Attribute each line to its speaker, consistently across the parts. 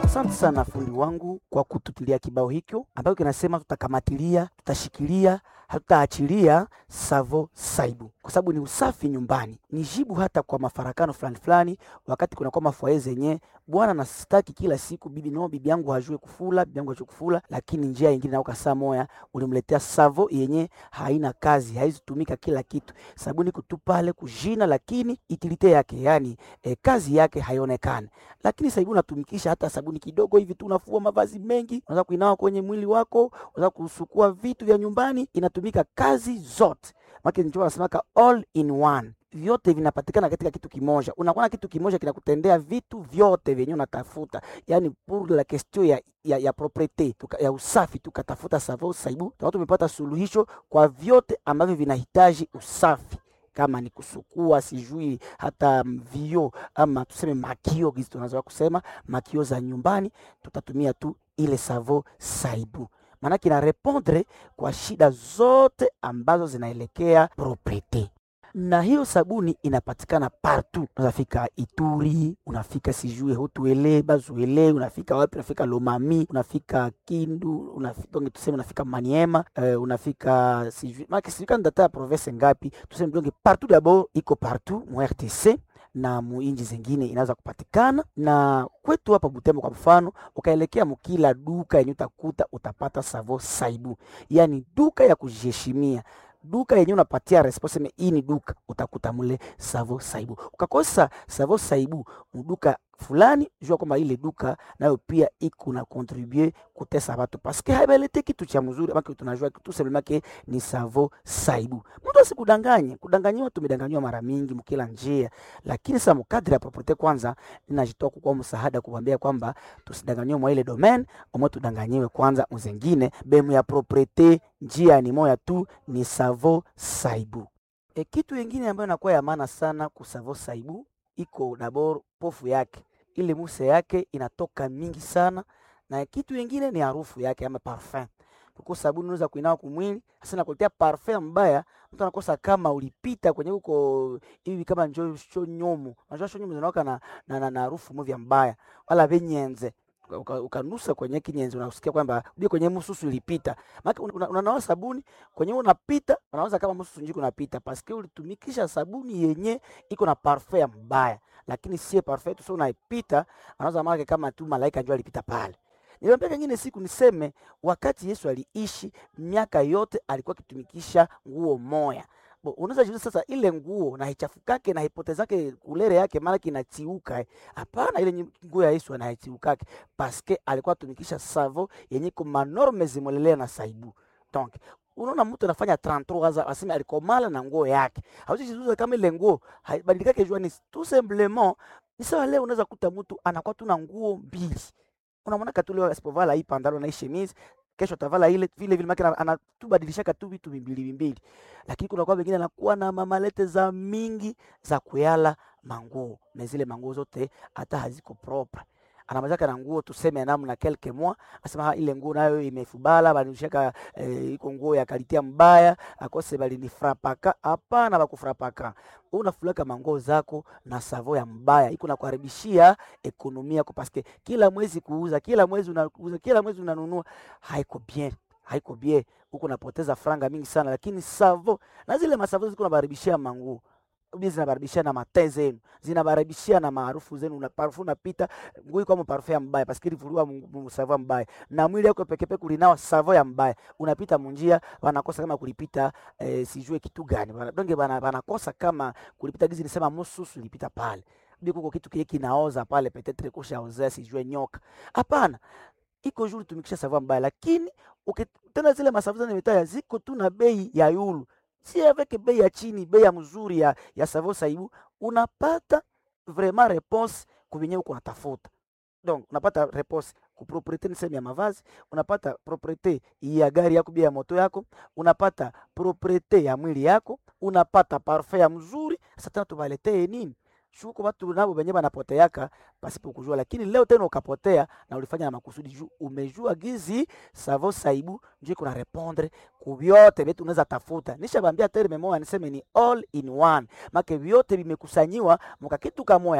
Speaker 1: Asante sana fundi wangu kwa kututilia kibao hicho ambayo kinasema tutakamatilia, tutashikilia, hatutaachilia Savo Saibu kwa sababu ni usafi nyumbani. Ni jibu hata kwa mafarakano fulani fulani, wakati kunakuwa mafwaye zenye bwana nasitaki kila siku bibi no, bibi yangu hajue kufula, bibi yangu hajue kufula, lakini njia nyingine nauka saa moya ulimletea Savo yenye haina kazi, haizitumika kila kitu, sabuni kutupale kujina, lakini itilite yake yani e, kazi yake haionekani. Lakini sabuni unatumikisha hata sabuni kidogo hivi tu, unafua mavazi mengi, unaweza kuinawa kwenye mwili wako, unaweza kusukua vitu vya nyumbani, inatumika kazi zote maki njo wanasemaka all in one vyote vinapatikana katika kitu kimoja. Unakuwa na kitu kimoja kinakutendea vitu vyote vyenye unatafuta, yani pour la question ya, ya, ya propriete tuka, ya usafi, tukatafuta Savo Saibu, tukawa tumepata suluhisho kwa vyote ambavyo vinahitaji usafi kama ni kusukua, sijui hata vio ama tuseme makio, gizi tunaweza kusema makio za nyumbani, tutatumia tu ile Savo Saibu maanake ina repondre kwa shida zote ambazo zinaelekea propriete na hiyo sabuni inapatikana partout. Unafika Ituri, unafika sijue Hotuele, Bazuele, unafika wapi? Unafika Lomami, unafika Kindu, unafika tuseme, unafika Maniema, uh, unafika sijui maki sijui kana data ya province ngapi, tuseme donge partout, d'abord iko partout mu RTC na muinji zingine inaweza kupatikana na kwetu hapa Butembo kwa mfano, ukaelekea mkila duka yenye utakuta utapata Savo Saibu, yani duka ya kujiheshimia duka yenye unapatia response hii ni duka, utakuta mule Savo Saibu. Ukakosa Savo Saibu muduka fulani, jua kwamba ile duka nayo pia iko na contribue kutesa watu paske haibelete kitu cha mzuri, ama tunajua kitu sememake ni Savo Saibu. Mtu asikudanganye, kudanganyiwa tumedanganywa mara mingi mkila njia, lakini sasa mkadri ya propriete, kwanza ninajitoa kwa msaada kuambia kwamba tusidanganywe mwa ile domain, omwe tudanganyiwe kwanza mzengine bemu ya propriete, njia ni moya tu, ni Savo Saibu. E, kitu kingine ambayo inakuwa ya maana sana ku Savo Saibu iko dabor pofu yake ile muse yake inatoka mingi sana, na kitu kingine ni harufu yake ama parfum. Kuko sabuni unaweza kuinawa kumwili, hasa nakuletea parfum mbaya, mtu anakosa kama ulipita kwenye huko hivi kama njoo sho nyomo, unajua sho nyomo zinawaka na na, na, na harufu movya mbaya wala venyenze ukanusa kwenye kinyenzi unasikia kwamba uje kwenye mususu ilipita. Maana unanawa una, una sabuni kwenye unapita, unawaza kama mususu njiko unapita paske ulitumikisha sabuni yenye iko na parfum mbaya, lakini sie parfum tu sio unaipita, anawaza mara kama tu malaika njoo alipita pale. Niliambia kingine siku niseme, wakati Yesu aliishi miaka yote alikuwa akitumikisha nguo moya unaweza jiuliza sasa, ile nguo na hichafukake na hipotezake kulere yake mara kinatiuka. Hapana, ile nguo ya Yesu anahitiukake paske alikuwa atumikisha savo yenye ko manorme zimolelea na saibu. Donc unaona mtu anafanya 33 aza aseme alikomala na nguo yake, hauji jiuliza kama ile nguo haibadilikake jua ni tout simplement ni sawa. Leo unaweza kuta mtu anakuwa tu na nguo mbili, unamwona katulio asipovala hii pandalo na hii chemise kesho atavala ile vile vile, maana anatubadilishaka tu vitu vimbili vimbili, lakini kuna kwa wengine anakuwa na mamalete za mingi za kuyala manguo na zile manguo zote hata haziko propre. Anamazaka na nguo tuseme namna kelke mwa asema ile nguo nayo imefubala balishaka e, iko nguo ya kalitia mbaya akose bali ni frapaka. Hapana, bakufrapaka unafulaka manguo zako na savo ya mbaya iko na kuharibishia ekonomia yako, paske kila mwezi kuuza, kila mwezi unauza, kila mwezi unanunua, haiko bien, haiko bien, huko unapoteza franga mingi sana. Lakini savo na zile masavo ziko nabaribishia manguo zinabaribishia na mate zenu, zinabaribishia na maarufu zenu, na parfum napita ngui kwa parfum ya mbaya paske ilivurua msavo mbaya na mwili yako peke peke kulinawa savo ya mbaya, unapita munjia wanakosa kama kulipita eh, sijue kitu gani donge bana banakosa kama kulipita gizi nisema mususu ilipita pale biko kitu kile kinaoza pale petetre kusha ozea sijue nyoka. Hapana, iko juu tumikisha savo mbaya, lakini ukitenda zile masavu zenu mitaya ziko tu na bei ya yulu si avec bei ya chini, bei ya mzuri ya, ya Savo Saibu unapata vraiment réponse kuvenye uko natafuta. Donc unapata réponse ku propriete ni sehemu ya mavazi, unapata propriete ya gari yako bia ya moto yako, unapata propriete ya mwili yako, unapata parfum ya mzuri. Sasa tena tuvaletee nini? Shuko watu nabo benye banapoteaka pasipo kujua, lakini leo tena ukapotea na ulifanya na makusudi juu umejua gizi Savo Saibu ndio kuna répondre ku vyote vyetu unaweza tafuta. Nishabambia terme moja niseme ni all in one, make vyote vimekusanyiwa muka kitu kamoya tu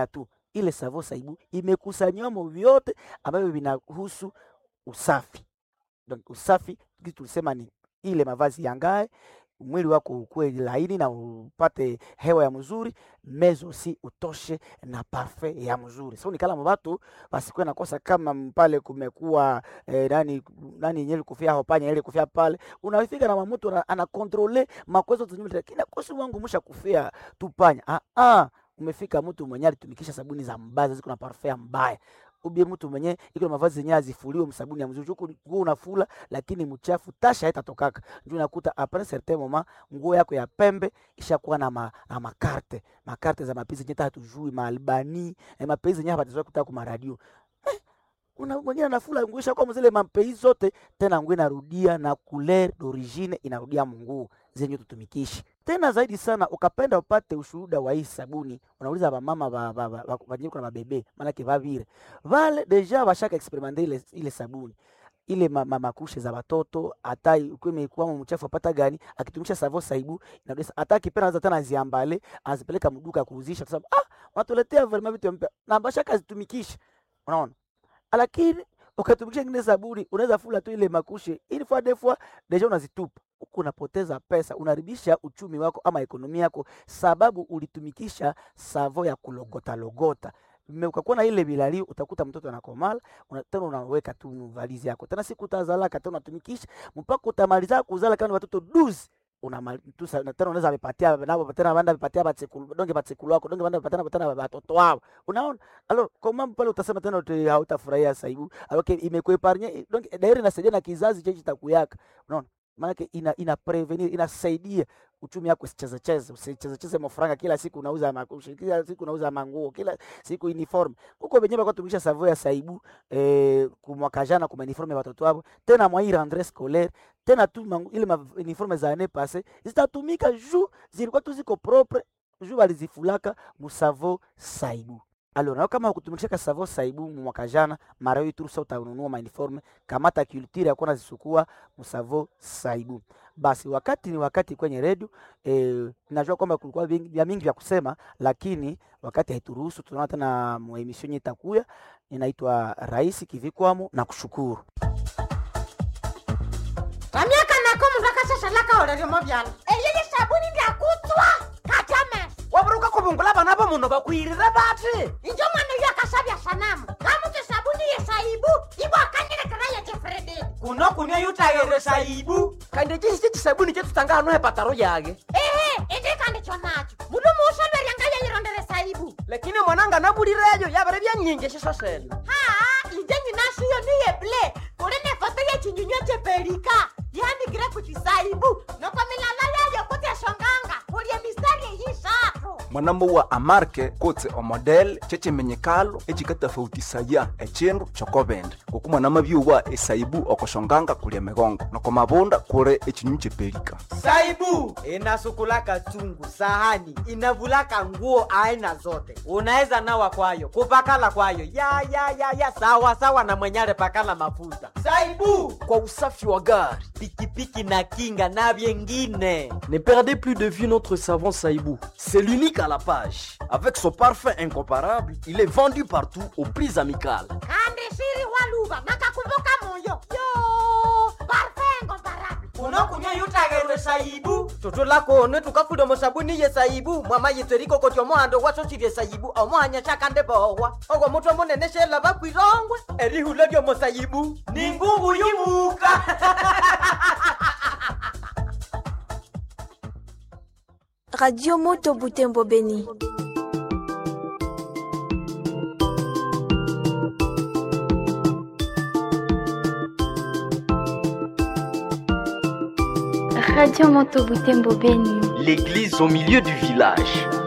Speaker 1: ile savo saibu imekusanyamo vyote ambavyo vinahusu usafi. Donc, usafi kitu tulisema ni ile mavazi yangae mwili wako ukuwe laini na upate hewa ya mzuri mezo si utoshe na parfait ya mzuri so nikala mabatu basikuwe nakosa kama pale kumekuwa eh, nani nani yenyewe kufia hopanya ile kufia pale unafika na mamutu ana, ana controle makwezo tunyumba kina kosi wangu musha kufia tupanya ah ah umefika mtu mwenye alitumikisha sabuni za mbaya ziko na parfait mbaya ubie mtu mwenye iko na mavazi yenyewe azifuliwe msabuni ya mzuri huko nguo unafula lakini mchafu tasha haitatokaka ndio unakuta après certain moment nguo yako ya pembe ishakuwa na ma, na makarte makarte za mapenzi yenyewe hatujui maalbani eh, mapenzi yenyewe hapatazoea kuta kwa radio eh, una mwingine anafula nguo ishakuwa mzile mapenzi zote tena nguo inarudia na couleur d'origine inarudia munguo zenye tutumikishi tena zaidi sana ukapenda upate ushuhuda wa hii sabuni unauliza bamama ba, ba, ba, ba, banyiko na babebe maanake vavire vale deja vashaka experimente ile, ile sabuni ile ma, ma, makushe za watoto hata ukiwa imekuwa mchafu apata gani akitumisha savo saibu inadesa hata akipenda anaweza tena aziambale azipeleka mduka kuuzisha kwa sababu ah wanatuletea vraiment vitu mpya na bashaka zitumikisha unaona lakini ukatumikisha ingine sabuni unaweza fula tu ile makushe ili fois deux fois deja unazitupa huku unapoteza pesa unaharibisha uchumi wako ama ekonomi yako sababu ulitumikisha savo ya kulogota logota Me- ukakuwa na ile bilali utakuta mtoto anakomala una, tena unaweka tu valizi yako tena siku utazalaka tena unatumikisha mpaka utamaliza kuzala kama ni watoto duzi unamatusa na tena unaweza amepatia nabo tena banda amepatia batsekulu donge batsekulu wako donge banda amepatia tena watoto wao unaona alors comment pale utasema tena uti hautafurahia saibu alors que imekuepargne donc dairi inasaidia na kizazi chechi takuyaka unaona maanake ina, ina prevenir inasaidia uchumi wako usichezecheze usichezecheze mafranga kila siku unauza makushi kila siku unauza manguo kila siku uniform huko wenyewe kwa tumisha savo ya saibu eh, kumwaka jana kuma uniforme ya watoto wao tena mwa hii rentrée scolaire tena tu mangu, ile ma uniforme za année passée zitatumika juu zilikuwa tu ziko propre juu walizifulaka musavo saibu alors nao kama kutumikishaka savo saibu mu mwaka jana mara hii turusa utanunua mauniforme kamata culture ya kuona zisukua musavo saibu basi wakati ni wakati kwenye redio e, najua kwamba kulikuwa vingi- vya mingi vya kusema lakini wakati haituruhusu tunaona tena muemission itakuya inaitwa rais kivikwamo na kushukuru
Speaker 2: vamyaka nako mundu akashashalaka oleryomo vyala eyeye sabuni ndyakutswa katame
Speaker 3: waburuka kubungula bana bo muno bakwirire bati
Speaker 2: injo mwana uyo akashavya sanamu ngamutse sabuni yesaibu ibo akanyilekera yechefrededi
Speaker 3: kuno kunywa yutayere saibu kandi chisi chisabuni chetutanga hano hepataro yage
Speaker 2: ehe indikandikyo nacho mundu muushalweryanga yeyirondere saibu
Speaker 3: lakini mwananga nabulireyo yabere byanyingi shiso sene
Speaker 2: haa inje nyinashiyo niyeble kuli nefoto yechinyunywa cheperika yanikire kuchisaibu noko milala yayo kutyashonganga kulye mistari eyishatu
Speaker 4: mwanambo wa amarke kotse omodel checimenyekalo ecikatafautisaya ecindu cokobende kuku mwanama byuwa esaibu okoshonganga kulia migongo noko mabunda kuli ecinyu cepelika
Speaker 3: saibu inasukulaka chungu sahani inavulaka nguo aina zote unaweza nawa kwayo kupakala kwayo ya ya ya ya sawa sawa na mwenyale pakala mafuta saibu
Speaker 5: kwa usafi wa gari.
Speaker 3: pikipiki na kinga na vyengine
Speaker 5: Ne perdez plus de vue notre savon Saïbou. C'est l'unique à la page. Avec son parfum incomparable, il est vendu partout aux prix amicales.
Speaker 2: kandi shiri waluva nakakumbuka moyo yo parfengo barabi
Speaker 3: unokunywa yutagerwe saibu toto lako one tukafuda musabuni ye saibu mwama yitweriko koti omohando gwasosirye saibu omohanya shakande bohwa ogwo mutwe munene shela bakwirongwe erihula lyomo saibu ni ngungu yumuka
Speaker 6: Radio Moto Butembo Beni.
Speaker 7: Radio Moto Butembo Beni.
Speaker 5: L'église au milieu du village.